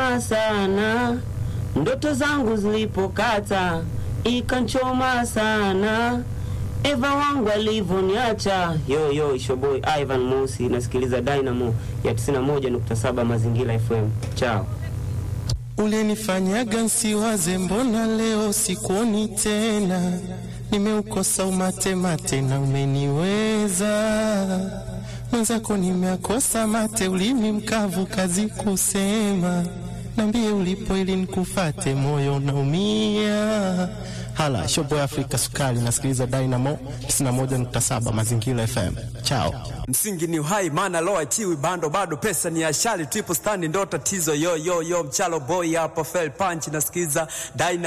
ikanchoma sana, ndoto zangu zilipokata ikanchoma sana, Eva wangu alivyoniacha. Yo yo, ishoboy Ivan Mosi, nasikiliza Dynamo ya 91.7 Mazingira FM. Chao. Ulinifanyaga nsiwaze, mbona leo sikuoni tena? Nimeukosa umate mate na umeniweza mwenzako, nimeakosa mate, ulimi mkavu, kazi kusema. Nambie ulipo ili nikufate, moyo unaumia. Hala shoboy Afrika Sukari, nasikiliza Dynamo 91.7 Mazingira FM. Chao. Msingi ni uhai, maana loa chiwi bando bado, pesa ni ashali, triple stand ndo tatizo. Yo yo yo, mchalo boy hapa, fell punch, nasikiza Dyna